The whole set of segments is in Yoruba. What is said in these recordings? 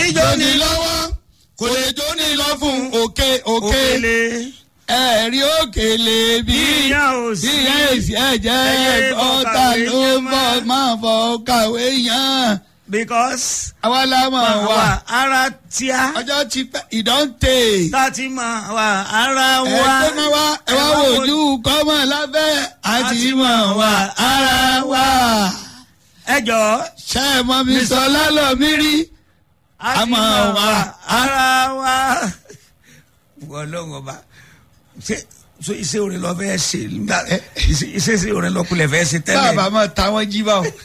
jóni lọ́wọ́ kò lè jóni lọ fún òkè òkè òkèlè ẹ̀rí òkèlè bí Ìyá ò sí. bí ìyá èsì ẹ̀jẹ̀ Ẹyẹ ọ̀tá kọ̀kàwé ló ń yán bọ̀ má. máa fọ kàwé yàn because àwa la mọ̀ wá wà ara tíá ọjọ́ ti pẹ́ ìdánté láti mọ̀ wà ara ẹ wa tó máa wá ẹ wá wojú kọ́mọ̀ lábẹ́ àti mọ̀ wá ara wa ẹ jọ ṣe é mọ mi sọ lálọ́ mi rí a mọ̀ wá ara wa. wọ́n lọ́wọ́ bá ṣe so iṣẹ́ orin lọ fẹ́ ṣe nígbà iṣẹ́ iṣẹ́ orin lọ kulẹ̀ fẹ́ ṣe tẹ́lẹ̀ bàbá mọ̀ táwọn jí bá wọn.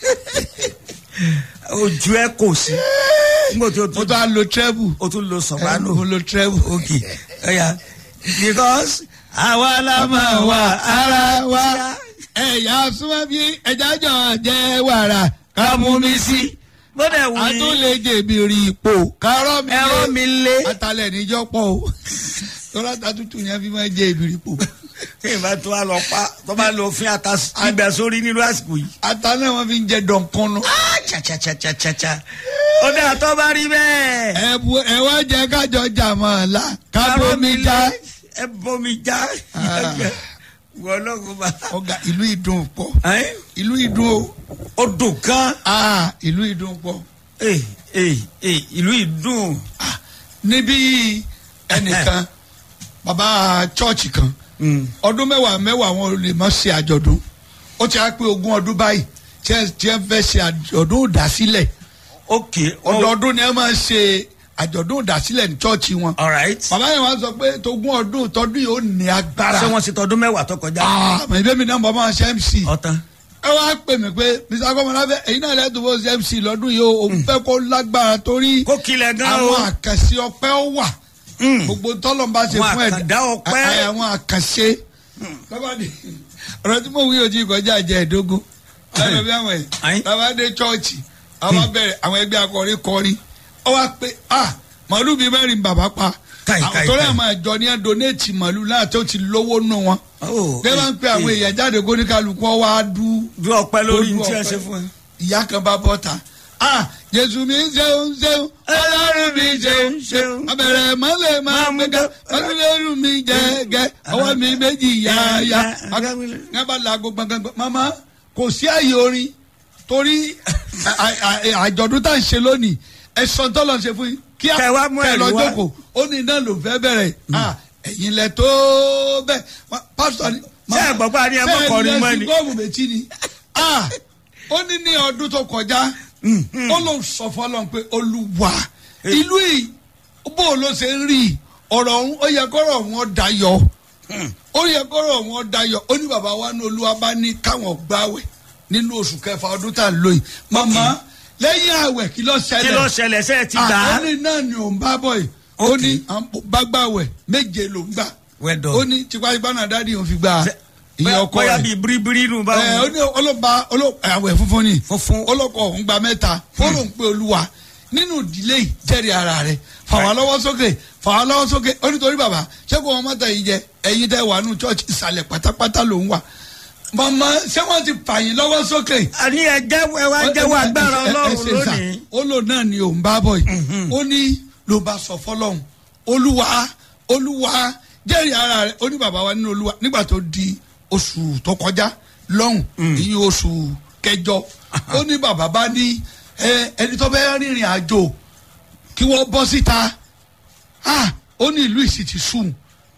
ojú ẹ kò sí nígbà tí o mo tún tún á lo treble o tún lo soprano mo lo treble. ok ẹ̀yà because àwa la máa wà ara wa ẹ̀yà súnmọ́ bí ẹja jọ jẹ́ wàrà ká mú mi sí. bó dẹ̀ wù a yín tún lè jèbìrì ipò kárọ́ mi ẹ̀rọ mi lé atalẹ̀ níjọ́ pọ̀ o tọ́lá ta tútù yẹn fi máa jẹ ìbìrì ipò. tí ìbá tó wà lọ pa tó bá lọ fín ata ìgbà sórí nínú àsìkò yìí. ata náà wọ́n fi ń jẹ dọ̀nkọ́nù. Ah, cha cha cha cha cha cha ó dà tó bá rí bẹ́ẹ̀. ẹ bu ẹ wá jẹ kájọ jàmọ̀ la ká bómi já. ẹ bomi já. Ah. wọ́n lọ́kùn bá. ọ̀gá ìlú ìdùn pọ̀ Ẹ́, ìlú ìdùn o ó dùn kan. Ah, ìlú ìdùn pọ̀. Ee, ee, ee, ìlú ìdùn. Ah, níbí ẹnìkan bàbá chọ́ọ̀chì kan Mm. ọdún mẹ́wàá mẹ́wàá wọn ò lè mọ̀ ṣe àjọ̀dún ó ti á pé ogún ọdún báyìí tí ẹ tí ẹ fẹ́ ṣe àjọ̀dún ìdásílẹ̀ ok ọdọọdún ni ẹ máa ṣe àjọ̀dún ìdásílẹ̀ ní chọ́ọ̀chì wọn alright. bàbá yẹn wá sọ pé tógún ọdún tọdún yìí ó ní agbára ṣé wọ́n ti tọdún mẹ́wàá tó kọjá. àmọ́ ìbí mi náà bọ́ máa ṣe mc ọ̀tán. ẹ wá pè mí pé mr akọ́mọláfẹ́ èyí náà lẹ́tọ̀ bó ṣe mc lọ́dún yìí ó òun fẹ́ kó lágbára torí kó kilẹ̀ gan o. àwọn àkànṣe ọpẹ́ ó wà Mm. gbogbo tọ́lọ̀ ń bá ṣe Àwọn fún ẹ̀dá àkàndá ọpẹ́. à- à- àwọn àkànṣe lọ́bàdì ọ̀rọ̀ tí mo wí ojú ìkọjá jẹ́ ẹ̀dógún lọ́dọ̀ bí àwọn ẹ̀ Ayin. lọ́bàdé chọ́ọ̀chì àwọn bẹ̀rẹ̀ àwọn ẹgbẹ́ akọrin kọrin ọ wá pé ah màálù bíi mẹ́rin bàbá pa Káì, àwọn káì, tó rẹ̀ káì. máa jọ ní ẹ̀ donate màálù náà tó ti lówó nù wọn Oh, bẹ́ẹ̀ máa ń pe àwọn eh, èèyàn jáde kóníkàlùkù ọ wá dú ju ọpẹ́ lórí Ojú ní tí ẹ ọpẹ́. ṣe fún ẹ. ìyá kan bá bọ́ ta ah jésù mi ń ṣeun ṣeun ọlọ́run mi ṣeun ṣeun abẹ̀rẹ̀ mọ́lẹ̀ máa mú ká ọlọ́run mi jẹ́gẹ́ ọwọ́ mi méjì yáyá ní bá laago gbọ̀ngbọ̀ngbọ̀ mama kò sí àyè orin torí à- à- à- àjọ̀dún tá à ń ṣe lónìí ẹ̀sán tọ́lọ̀ ṣe fún yín kí á Kẹ́ wá mú kẹ́ lọ ẹ̀rí wá. jókòó ó ní iná ló fẹ́ bẹ̀rẹ̀ ah ẹ̀yin lẹ tó bẹ́ẹ̀ Ma- pásítọ̀ ni Ṣé ẹ gbọ́ pé a ní ẹ má kọrin mọ́ ni? bẹ́ẹ̀ ni ẹ̀sìn gọ́ọ̀mù méjì ni ah ó ní ní ọdún tó kọjá ó ló sọ fọlọ́n pé olúwa ìlú yìí bó ló ṣe ń rí ọ̀rọ̀ ọ̀hún ó yẹ kọ́rọ̀ ọ̀hún ó dayọ̀ ó yẹ kọ́rọ̀ ọ̀hún ó dayọ̀ ó ní bàbá wa ní olúwa bá ní káwọn gbáwẹ̀ nínú oṣù kẹfà ọdún tá à ń lò yìí màmá lẹ́yìn àwẹ̀ kí ló ṣẹlẹ̀ kí ló ṣẹlẹ̀ ṣe é ti gbà á. ó ní náà ni òun bá bọ̀ yìí ó Okay. ní bá gbàwẹ̀ méje ló ń gbà Well done. ó ní tipátipá náà dáàdi òun fi gba ìyẹn ọkọ bóyá rẹ̀ bíi biribiri nù bá ẹ ó ní ọlọ́ba ọlọ́- àwẹ̀ funfun ni Funfun. ọlọ́kọ̀ ọ̀hún gba mẹ́ta fọ́nrán pé olúwa nínú ìdílé yìí jẹ́rìí ara rẹ̀ fà wá lọ́wọ́ sókè fà wá lọ́wọ́ sókè ó nítorí bàbá ṣé kò wọ́n mọ́tà yìí jẹ ẹ̀yin tẹ́ wà nù church ìsàlẹ̀ pátápátá ló ń wà màmá ṣé wọ́n ti fàyín lọ́wọ́ sókè àní ẹ jẹ́wọ́ ẹ wá jẹ́wọ́ agbára ẹ- ẹ- ẹ ọlọ́run ṣe sà. lónìí. ó lò náà ni òun bá bọ̀ yìí ó ní ló bá sọ fọlọ́hún olúwa olúwa jẹ́rìí ara rẹ̀ ó ní bàbá wa nínú olúwa nígbà tó di oṣù tó kọjá lọ́hùn ìyẹn oṣù kẹjọ ó ní bàbá bá ní ẹ, ẹni tó bẹ́ẹ̀ rìnrìn àjò kí wọ́n bọ́ síta ah ó ní ìlú ìsì ti sùn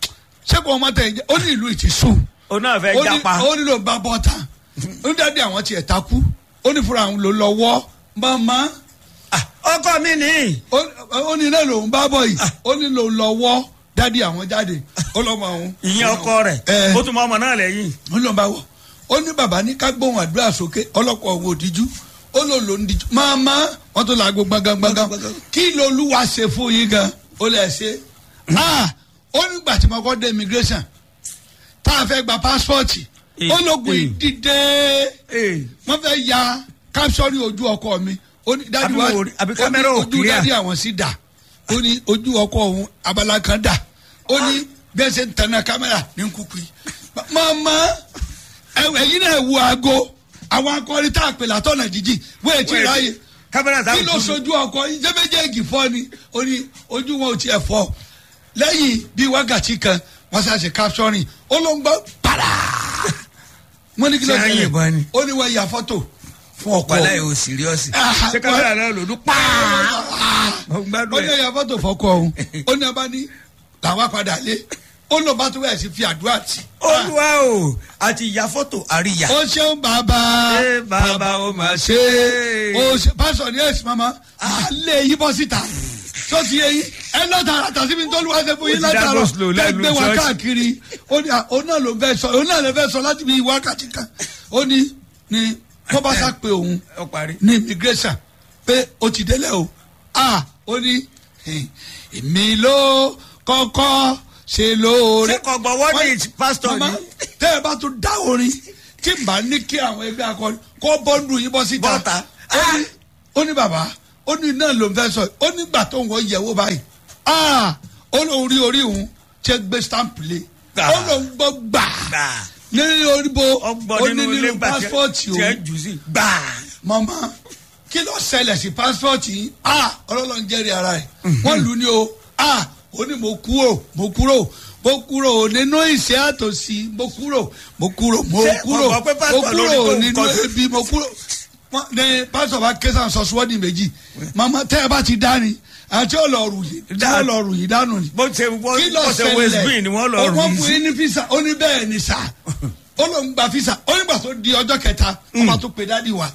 ṣé kò wọ́n mọ́tò ẹ̀ jẹ́ ó ní ìlú ìsì sùn òun náà fẹ́ ó ní japa. ó ní ló ń bá bọ́ta ó ní dáadé àwọn tiẹ̀ takú ó ní fúnra àwọn ló lọ wọ́ màmá Ah, ọkọ mi ní. ó ó ní náà lòun bá bọ̀ yìí ó ní lòun lọ wọ́ dáadé àwọn jáde ó lọ́ mọ àwọn. ìyẹn ọkọ rẹ̀ ẹ ó tún mọ ọmọ náà lẹ́yìn. ó lọ́n bá wọ̀ ó ní bàbá ní ká gbóhùn àdúrà sókè ọlọ́kọ̀ òun òdìjú ó lò ló ń dijú màmá wọ́n tó làágbo gbọ̀ngàn kí lolúwa ṣe fún yín gan ó lè ṣe ah ó nígbà tí mo kọ́ dé immigration tá a fẹ́ gba pásítọ̀tì Eh, ó lóògùn eh. ìdíde Ee, wọ́n fẹ́ ya kápsọ́rì ojú ọkọ mi ó ní dádì Àbí wa wò rí- àbí ó ní kámẹ́rà ò ojú clear. dádì àwọn sí dà ó ní ojú ọkọ òun abala kan dà ó ní bẹ́ẹ̀ ṣe ń tanná kámẹ́rà ní kúkú yìí màmá ẹ̀yìn náà wo aago àwọn akọrin tá a pè látọ̀nà jíjìn wọ́n ètí Wọ́n ètí- ráàyè kámẹ́rà kí táwọn ló tún sojú ọkọ yìí ṣé méjèèjì fọ́ ni ó ní ojú wọn ò tiẹ̀ fọ́ lẹ́yìn bíi wákàtí kan wọ́n ṣàṣe capturing ó ló ń gbọ́ pàrà wọ́n ní kí ló Ṣé ṣẹlẹ̀ àyìnbọn ni? ó ní wọ́n ya fọ́tò fún ọkọ wàhálà yìí ò síríọ́sì Ah, ṣé kámẹ́rà náà lòdù pàà mo ó gbádùn ní ẹ̀ ya fọ́tò fọ́kọ òun ó ní ọba ní làwọn padà lé ó lọ bá tó bẹ̀rẹ̀ sí fi àdúrà tì olúwa o àti ìyá fọ́tò àríyá ó ṣeun bàbá ṣé bàbá o máa ṣe ṣe o ṣe pásọ ní ẹsìn mama alẹ́ yìí bọ́ síta tó ti yẹ yín ẹ lọ tààrà tà síbi tó lùwà ṣe fún yín Ó ti dá látàrọ go slow tẹ lẹ́nu gbé wa church. káàkiri ó ní à- òun náà ló fẹ́ sọ òun náà ló fẹ́ sọ láti bí wákàtí kan ó ní ní wọ́n bá sá pé òun ó parí ní immigration pé o ti délẹ̀ o a ó ní "Eh, èmi ló kọ́kọ́ ṣe lóore. ṣé kò gbọ́wọ́ ní Wọ́n- pásítọ̀ Màmá, ni tẹ́ ẹ bá tún dá orin tí n bá ní kí àwọn ẹgbẹ́ akọni kó bọ́ndù yín bọ́ síta. Bọ́ta. Ó ní- ó ní bàbá ó ní náà ló ń fẹ́ sọ yìí. ó nígbà tó ń wọ yẹ̀wò báyìí Ah, ó lóun rí orí òun tí gbé stamp lé Gbà. ó lóun gbọ́ gbà gbà ní orí bo ọgbọ́n ó ní nínú ilé nínú gbà pásítọ̀tì tí ẹ òun jù sí gbà mọ̀mọ́ kí ló ṣẹlẹ̀ sí pásítọ̀tì yìí ah ọlọ́run jẹ́rìí ara ẹ̀ wọ́n lù ú ní o ah ó ní mo kúrò mo kúrò mo kúrò nínú ìṣẹ́ àtòsí mo kúrò mo kúrò mo Ṣé kúrò ọ̀pọ̀ pé mo pásítọ̀ lórí kúrò tó ń nínú kọ́- ebi mo kúrò Wọ́n- ní pásítọ̀ bá ké sàn sọ síwọ́dì méjì mọ̀mọ́ tẹ́ ẹ bá ti dá ni àti ọlọ́ọ̀rù yìí tí Dá- ọlọ́ọ̀rù yìí dánù ni bó ṣe wọ́n kí ló bó ṣe west green ni wọ́n lọ ṣẹlẹ̀ rù wọ́n ú fún sí yín ní fisa ó ní bẹ́ẹ̀ ni sà ó ló ń gba fisa ó nígbà tó di ọjọ́ kẹta wọ́n bá tó pe dádì wa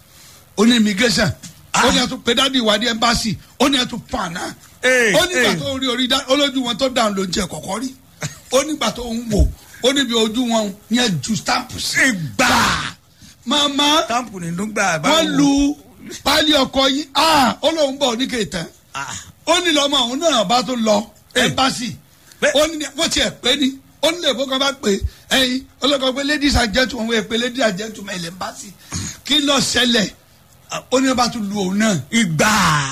ó ní immigration ó ní ẹtù pe dádì wa ní embassy ó ní ẹtù pàànà Ee, ó nígbà ee. tó rí orí dá olójú wọn tó dáhùn ló ń jẹ kọ̀kọ́ rí ó nígbà tó ń wò ó níbi ojú wọn yẹn ju stamp sí gbà mama táǹpù nínú gbà báwo wọ́n lu pálí ọkọ yín ah ó lóun bọ̀ ní kéètàn Ah, ó ní lọ́mọ òun náà bá tó lọ Eh. ẹmbásì Bẹ́ẹ̀. ó ní wọ́n tiẹ̀ pé ní ó ní lèbó kan bá pè ẹyin ọlọ́kọ̀ pé ladies and gentlemen wọ́n pè ladies and gentlemen ilẹ̀ ẹmbásì kí ló ṣẹlẹ̀ ó ní bá tó lu òun náà ìgbà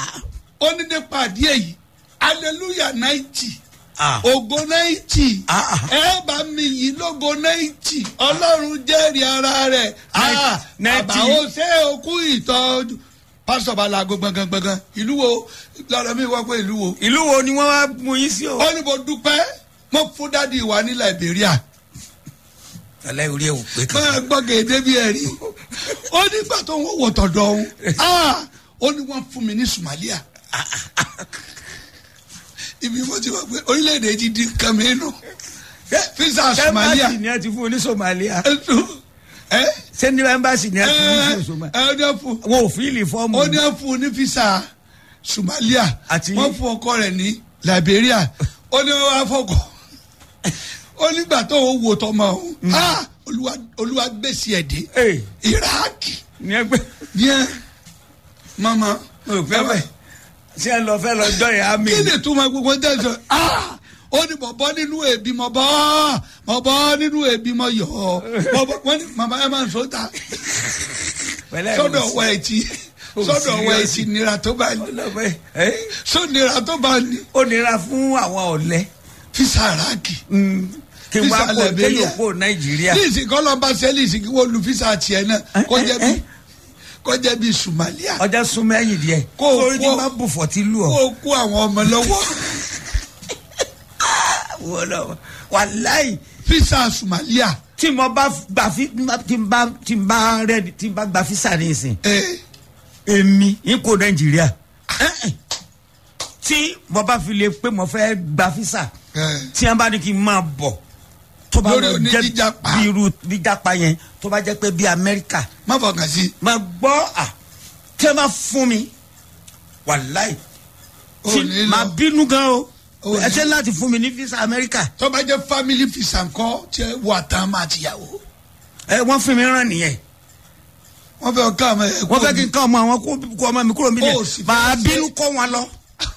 ó ní nípa àdíẹ̀ yìí hallelujah ninety Ah. ògo náìtì Ah. ẹ bá mi yìí lógo náìtì ọlọ́run jẹ́rìí ara rẹ̀ Ah, Náìtì. bàbá ó ṣe òkú ìtọ́jú pásítọ̀ bá laago gbọ̀ngàn ìlú wo lọ́dọ̀ mi wá pé ìlú wo ìlú wo ni wọ́n wá mú yín sí o. ó ní mo dúpẹ́ mo fún dádì wa ní Liberia alẹ́ orí ẹ̀ wò pé kan. máa gbọ́ gèdè bí ẹ̀rí ó nígbà tó ń wò tọ̀dọ̀ òun Ah, ó ní wọ́n fún mi ní Somalia ibi mo ti wà pé orílẹ̀-èdè ti di nǹkan mi nù fisa Somalia ẹmbásì ni a ti fún ní Somalia ẹ ṣé ní ẹmbásì ni a ti fún ẹ ní Somalia. ẹ ní fún wọn ò fíìlì fọ́ọ̀mù. ó ní fún ní fisa Somalia Àti- wọ́n fún ọkọ rẹ̀ ní Liberia ó ní wọ́n wá fọkọ ó nígbà tó ń wò tọmọ òun Ah, Olúwa Olúwa gbèsè ẹ̀ dé ee Iraki ní ẹgbẹ́ bien mama mo rò pé bẹ́ẹ̀ ṣé ẹ lọ fẹ́ lọ jọ ìyá mi. kí ni túmọ̀ gbogbo tẹ̀sán ah ó ní mo bọ́ nínú èbí mo bọ́ mo bọ́ nínú èbí mo yọ̀ ọ́ mo bọ́ wọ́n ní mama ẹ máa ń sọ ta pẹ̀lẹ́ sọ́dọ̀ ọwọ́ ẹ̀ tí sọ́dọ̀ ọwọ́ ẹ̀ tí nira tó bá ní ọlọ́pẹ́ ẹ́ sọ nira tó bá ní ó nira fún àwọn ọ̀lẹ́ fisa Iraki kí wọ́n á Visa kó Liberia. kéyìn kó Nàìjíríà. ní ìsìn kọ́ lọ́ba sẹ́lì ìsìn kí wọ́n lu fisa tiẹ̀ náà kó jẹ́ bí kó jẹ́ bí Somalia ọjà súnmọ́ ẹ̀yìn díẹ̀ Kó o sórí tí kó- máa bù fọ́tí lù kó ọ́. o kó àwọn ọmọ lọ́wọ́ wọ́n lọ wàláì fisa Somalia tí mo bá gbà fi tí n bá tí n bá rẹ tí n bá gba fisa ní ìsìn ẹ̀ èmi n kò Nàìjíríà tí mo bá fi lè pé mo fẹ́ gba fisa ẹ̀ tí wọ́n bá ní kí n máa bọ̀ tó bá Lórí lọ oní jẹ́ jíjàpá. bí irú jíjàpá yẹn tó bá jẹ́ pé bí Amẹ́ríkà má fọkàn sí máa gbọ́ à tí wọ́n bá fún mi wàláì ò tí ní máa lọ. bínú gan o Ó ní- ẹ ṣe láti fún mi ní fisa Amẹ́ríkà tó bá jẹ́ family visa ńkọ́ tí ẹ wà tán máa ti yàwó. ẹ wọ́n fún mi rán nìyẹn wọ́n fẹ́ ká ọmọ ẹ̀ wọ́n fẹ́ kí n ká ọmọ àwọn kó kó ọmọ mi kúrò mi Ó sì lẹ̀ fẹ́ máa ṣe- bínú kó wọn lọ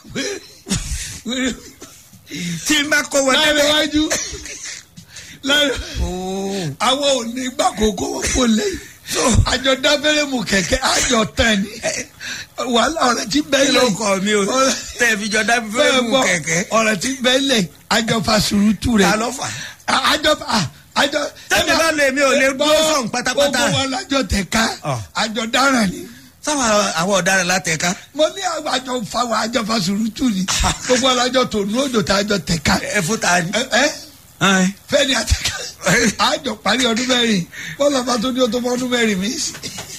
tí n bá kó wọn láàrin débẹ̀. iwájú láàrin Ooo. àwọn ò ní gbà kókó wọn kò lẹ́yìn àjọ dábẹ́rẹ́ mu kẹ̀kẹ́ àjọ tán ni wàhálà ọ̀rẹ́ tí bẹ́ẹ̀ kí ló kọ mi o tẹ̀ fi jọ dábí fẹ́ mú kẹ̀kẹ́ ọ̀rẹ́ tí bẹ́ẹ̀ lẹ̀ àjọ fasurutu rẹ̀ ta ló fà. àjọ àjọ. Tẹ́mi bá lè mi ò lè gbọ́ sọ̀n pátápátá. gbogbo wa lájọ tẹ̀ka Ọ̀. àjọ dáràn ni sáwọn àwọn ọ̀daràn látẹ̀ka mo ní àwọn àjọ fáwọn àjọ fasurutu ni gbogbo alájọ tó nu odò tá a jọ tẹ̀ka ẹ fún ta ni. ẹ ẹ fẹ́ni àtẹ̀ka àjọ parí ọdún mẹ́rin bọ́lá bá tó ní o tó fọ́ ọdún mẹ́rin mi sí.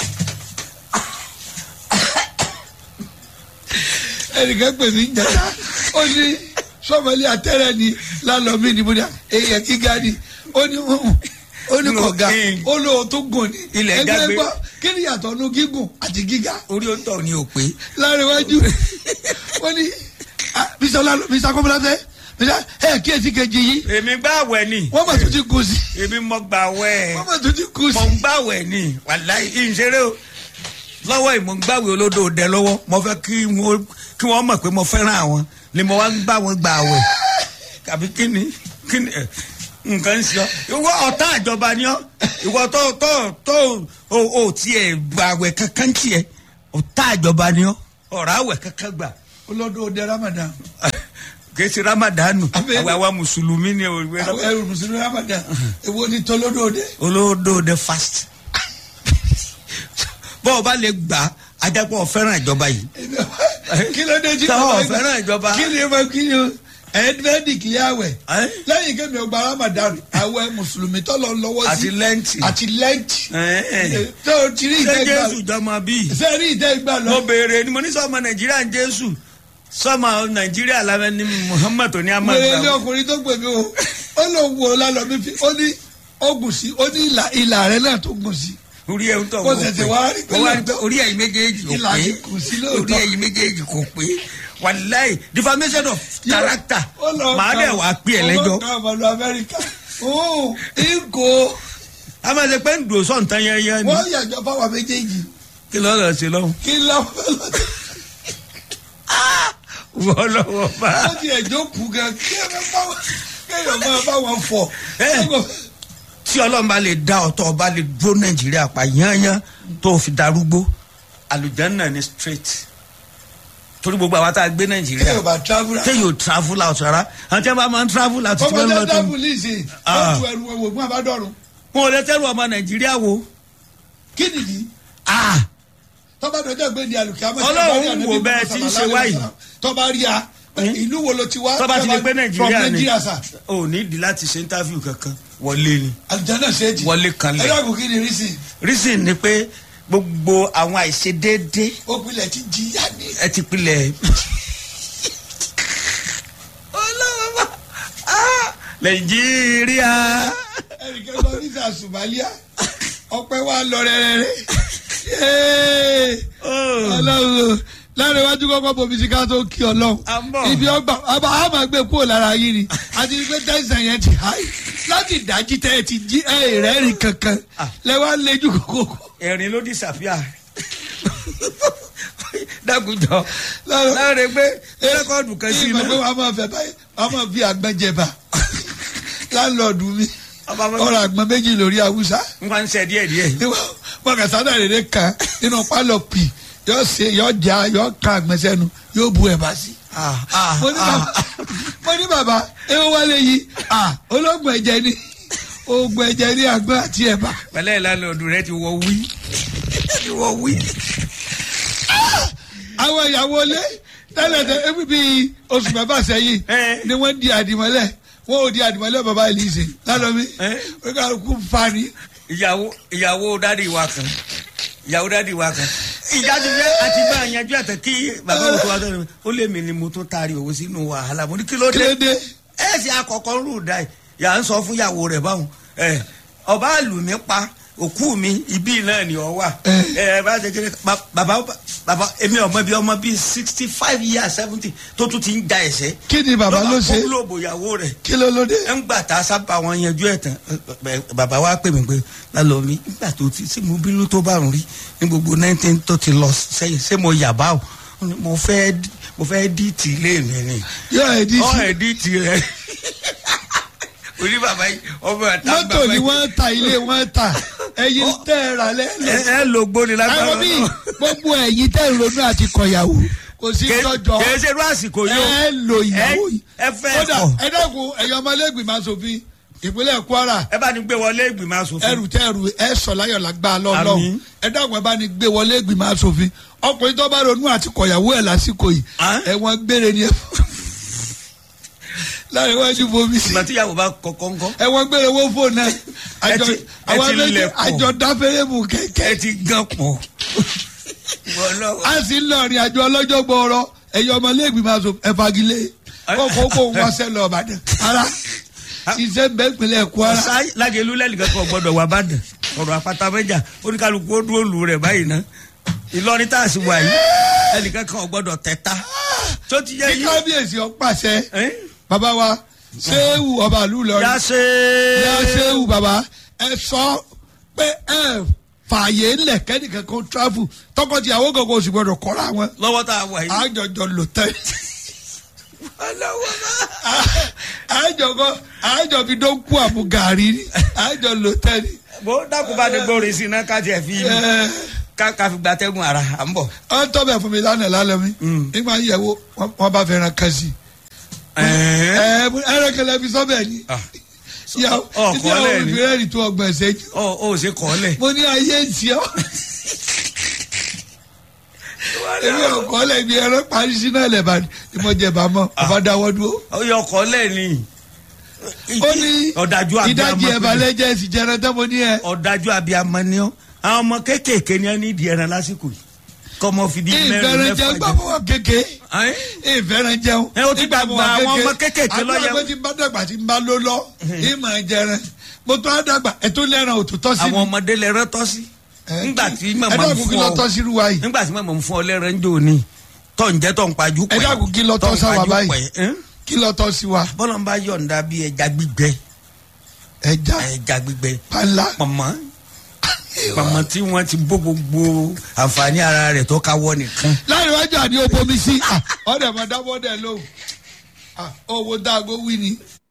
ẹnìkan pè mí jẹta ó ní sọmọlé àtẹrẹ ni lálọmí ni mo ní èèyàn gíga ni ó ní hùn ó ní kọ̀ga ó lóo tó gùn ní Ilẹ̀ ẹgbẹ́ jágbe. gbọ́ kí ni yàtọ̀ nu gígùn àti gíga orí ó tọ̀ ni ò pé. láríwájú wọ́n ní ah, mr lalo mr kọ́mọláfẹ́ mr ẹ kíyèsí kejì yìí èmi gbà wẹ̀ ni wọ́n mà tún ti kù sí èmi mọ gbà wẹ̀ wọ́n mà tún ti kù sí. mọ gbà wẹ̀ ni wàláì ìṣeré o lọ́wọ́ ìmọ̀ gbàwé olódò dẹ lọ́wọ́ mo fẹ́ kí wọ́n kí wọ́n mọ̀ pé mo fẹ́ràn àwọn ni mo wá ń gbà wọ́n gbà wẹ̀ tàbí kí ni kí ni ẹ̀, nǹkan ń sọ ìwọ ọ̀tá ìjọba ni ọ́ ìwọ tó tó tó o ò tiẹ̀ gbàwẹ̀ kankan tiẹ̀ ọ̀tá ìjọba ni ọ́ ọ̀rọ̀ àwẹ̀ kankan gbà olódò òde ramadan kìí ṣe ramadanu Abẹ́rẹ́. àwa àwa mùsùlùmí ni òwe àwọn ẹrù mùsùlùmí ramadan èwo ni tolódò òde. olódò de fast bọ́ọ̀ bá lè gbà ajápọ̀ fẹ́ràn ìjọba yìí kí ló dé tí Táwọn bàbá ò fẹ́ràn ìjọba. kí ni mo kí ni o ẹ̀ẹ́dẹ́gbẹ́dì kì í àwẹ̀ Ẹ́? lẹ́yìn kémi ọgbà ramadan àwẹ̀ mùsùlùmí tó lọ lọ́wọ́ sí àti lẹ́ǹtì àti lẹ́ǹtì Ẹ́. tó o ti rí ṣé ìtẹ́ gbà jésù jọmọ bíi sẹ́rí ìtẹ́ gbà lọ. mo béèrè ni mo ní sọmọ nàìjíríà ń jésù sọmọ nàìjíríà lábẹ́ ní muhammad tó ní wèrè ilé amadu ọkùnrin tó gbè mí o ó lọ wo lálọ́ mi fi ó ní ó gùn sí ó ní ìlà ìlà rẹ náà tó gùn sí orí ẹ̀ ń tọ̀ Kò wọ́n ṣẹ̀ṣẹ̀ pé. wá rí pé Mo wá rí pé lóòótọ́. orí ẹ̀yin méjèèjì kò Ìlà pé yìí kù sí lóòótọ́. orí ẹ̀yin méjèèjì kò pé wàláì defamation of character Ó lọ màá ka- dẹ̀ wá pé ẹ̀ lẹ́jọ́ ó lọ ka ọmọlú amẹ́ríkà ó ìgò a máa ṣe pé ń dùn sọ̀ǹtàn yẹn ni wọ́n yàjọ fáwọn méjèèjì kí ló lọ sí lọ́hùn. kí lọ́wọ́ lọ́dẹ wọ́n lọ́wọ́ bá. ó ti ẹ̀jọ́ kù gan kí ẹ bá bá wọn kéèyàn máa bá wọn fọ̀ Ẹ́. tí ọlọ́run bá lè dá ọ̀tọ̀ ọba lè dúró nàìjíríà pa yányán tó fi darúgbó àlùjánnà ni straight torí gbogbo àwọn tá a gbé nàìjíríà kéèyàn bá travel téèyàn ò travel out rárá àwọn tí wọn bá máa ń travel out tí wọn ọmọdé lọ tó dábùlì sí Ah. ó tu ẹrù ẹwò fún abádọ́rùn wọn ò lè tẹ́lu ọmọ nàìjíríà wo. kí nìyí Ah, tọ́ba dọjọ́ gbé ní alùpùpù àmọ́ Ọlọ́run wò bẹ́ẹ̀ tí ń ṣe wáyìí. tọ́ba rí a ìlú wo ló ti wá tọ́ba ti lè gbé from nàìjíríà ni Nigeria sir ò ní ìdí láti ṣe interview kankan wọlé ni alùjáná ṣéèjì Wọlé kanlẹ̀. ẹ dàgbù kí ni rí sí reason ni pé gbogbo àwọn àìṣedéédé ó pilẹ̀ ti jìyà ni ẹ ti pilẹ̀. ọlọ́wọ́ nàìjíríà. ẹnìkan lọ ní sàṣùmálíà ọpẹ́ wa lọ rẹ́rẹ́rẹ́ Yéé. ọlọ́run lára iwájú kọ́kọ́ bomi sí ká tó kí ọlọ́run À ń bọ̀. ibi ọgbà àbá a máa gbé kúrò lára yín ni àti pé tẹ̀sán yẹn ti háì láti dájí tẹ́ ẹ ti jí ẹ rẹ́rìn kankan lẹ́wọ́n lẹ́jú kókó. ẹ̀rín ló disappear. dákújọ Lára- láre pé rẹ́kọ̀dù kan sí ìgbà pé inú. wàá máa fẹ́ báyìí wàá máa fi àgbọn jẹba láńlọ́ọ̀dù mi Ọba mọ́- ọ̀rọ̀ àgbọn méjì lórí haúsá nǹkan ń ṣe díẹ̀ díẹ̀. mọ̀kàsádà rere kan nínú pálọ̀ pì yóò ṣe yóò já yóò kan àgbọn sẹ́nu yóò bu ẹ̀bà sí. Ah, ah, mo ní ah. bàbá mo ní bàbá ewu wálé yìí ah ológun ẹ̀jẹ̀ ni oògùn ẹ̀jẹ̀ ni àgbọn àti ẹ̀bà. pẹ̀lẹ́ ìlànà ọdún rẹ ti wọ wí. ti wọ wí. àwọn ìyàwó ilé tẹ́lẹ̀ tẹ́ ebi bíi oṣù mẹ́fà sẹ́yìn Eh. ni wọ́n di àdìmọ́lẹ̀ wọ́n ò di àdìmọ́lẹ̀ bàbá Elise lálọ́mí Eh. wọ́n kà kú fani. ìyàwó ìyàwó dádì wa kan ìyàwó dádì wa kan ìjà ti fẹ́ àti bá a yanjú àtẹ kí bàbá òun tó wá sọ́dọ̀ mi ó lé mi ni mo tún taari òun sínú wàhálà mo ní kí ló dé kílódé ẹ ṣe àkọ́kọ́ ń rù dá ẹ yà ń sọ fún ìyàwó rẹ̀ báwọn ẹ ọba àlù mi pa òkú mi ibi náà ni ọ wà ẹ bá ṣe kéré ba- bàbá bàbá èmi ọmọ bíi ọmọ bíi sixty five years seventy tó tún ti ń da ẹsẹ kí ni bàbá ló ṣe ló bò ìyàwó rẹ̀ kí ló lóde. ẹ ń gbà tá a sábà wọn yanjú ẹ tán ẹ, bàbá wa pè mí pé lálọ́ mi nígbà tó ti ṣé mo bínú tó bá rùn rí ní gbogbo nineteen tó ti lọ sẹ́yìn ṣé mo yà bá o Ó ní, mo fẹ́ dí- mo fẹ́ dí tì í lé mi ni yóò ẹ̀ dí ọ sí ẹ̀ dí tì í rẹ orí bàbá yìí ọmọ ẹ̀ tá mọ́tò ni wọ́n ta ilé wọ́n ta ẹyin tẹ́ ẹ rà ẹ lẹ́lẹ́. ẹ lo gbóni lágbára ẹ̀rọ mi gbogbo ẹ̀yin tẹ́ ẹ ronú àti kọ̀yàwó kò sí tọ́jọ́ kèé ṣe irú àsìkò yìí o ẹ lo ìyàwó yìí. ẹ fẹ́ kódà ẹ̀kọ́ ẹ dẹ́kun ẹ̀yọ́ ọmọlẹ́gbìmọ̀ asòfin ìpínlẹ̀ kwara ẹ bá ní gbé wọlé ìgbìmọ̀ asòfin. ẹrù tẹ ẹrù ẹ sọ láyọ̀ lágbá lọ́lọ́run Àmín. ẹ dákun ẹ bá ní gbé wọlé ìgbìmọ̀ asòfin ọkùnrin tó bá ronú àti kọ̀yàwó ẹ̀ lásìkò yìí Hàn? ẹ̀wọ̀n gbére ni ẹ láàrin wájú bomi sí ìgbà tíyàwó bá kọ̀kọ́ ńkọ́. ẹ̀wọ̀n gbére wo fóònù náà àjọ ẹ ti- ẹ àwọn ti méjì lẹ̀ pọ̀. àjọ dáfẹ́rẹ́ mú kẹ̀kẹ́ ẹ ti gan pọ̀. Wọlọ́wọ́. a sì ń lọ rìn àjò ọlọ́jọ́ gbọ́ọ̀rọ̀ ẹ̀yọ́ ọmọlẹ́gbìmọ̀ aṣọ ẹ̀fagilé kókó kó wọn sẹ́ lọ ọ̀bàdàn ara iṣẹ́ bẹ́ẹ̀ ìpínlẹ̀ kwara ọ̀sá lájẹlú lẹ́nìkan kan gbọ́dọ̀ wà bàdàn ọ̀rọ̀ àpáta mẹ́jà oníkálukú ó dúró lù rẹ̀ báyìí ná ìlọrin tá a sì wà yìí ẹnìkan kan gbọ́dọ̀ tẹ̀ta tó ti yẹ kí yìí. kábíyèsí ọ̀pàṣẹ ẹ́n? bàbá wa ṣéwù ọba àlù lọrin yá ṣe yá ṣéwù bàbá ẹ sọ pé ẹ fààyè ńlẹ̀ kẹ́nìkan kan travel tọkọtìyàwó kankan oṣù gbọdọ̀ kọ́ra wọn lọ́wọ́ tá a wà yìí. àjọjọ lò tẹ́ Ọlọ́wọ́ bá. àjọkọ àjọ fi dó kú àmú gàrí ni àjọ lò tẹ́ ni. bó dákun bá ní gbórí sí iná ká tiẹ̀ fi ẹ ká ká fi gbatẹ́gùn ara à ń bọ̀. ọ tọ́ bẹ̀ fún mi lánàá lálẹ́ mi Mm. nígbà yẹ̀wò wọn bá fẹ́ràn kan sí i ẹ ẹrẹ kẹlẹ fi sọ́bẹ̀ ni Ah. ìyàwó Ọ- ọkọ ìyàwó lẹ́ẹ̀ni. ìfìrẹ́ rí tó ọgbọ̀n ṣẹ́jú ọ ò ṣe kọ́ lẹ̀. mo ní ayé ìtì ọ́ èmi ọkọ lẹ́bi ẹran parí sínú ẹlẹ́bà ni mo jẹ bàmọ́ ọba dáwọ́ dúró ó yọ ọkọ lẹ̀ ni. ó ní ọ̀dájú abiyamọ ìdajì ẹ̀bà lẹ́jẹ̀ ẹ̀sì jẹran tán mo ní ẹ ọ̀dájú abiyamọ ni ọ́ àwọn ọmọ kéékèèké ni ẹ ní ìdí ẹran lásìkò yìí kọ́mọ fi di mẹ́rin ìfẹ́ràn mẹ́fà jẹun gbàgbọ́ wọn kéke Ẹ́n? ìfẹ́ràn jẹun Ẹ, ó ti gbàgbọ́ àwọn ọmọ kéékèèké lọ́yẹ̀. àgbà pé tí n bá dàgbà tí n bá ló lọ ìmọ̀ jẹran mo tún á dàgbà ètò lẹ́ran òtútọ́ sí àwọn mi ọmọdé lẹ rán tọ́ sí ńgbà tí màmá ẹ ń dákun kí fún lọ ọ tọ́ sí irú wa yìí nígbà tí màmá ń fún ọ lẹ́ran ń jò ní tọ́ ń jẹ́ tọ́ ń pajú ẹ pẹ́ dákun kí lọ tọ́ tọ́ ń sáwà pajú báyìí pẹ́ ẹ́n? kí lọ tọ́ sí wa bọ́lá ń bá yọ̀ǹda bí ẹja gbígbẹ ẹja ẹja gbígbẹ pàlà màmá màmá tí wọ́n ti bó gbogbo àǹfààní ara rẹ̀ tó káwọ́ nìkan láì wájú àní o bomi sí ọ̀dẹ̀ mọ̀ dábọ́ dẹ̀ lóhùn owó dáago wí ni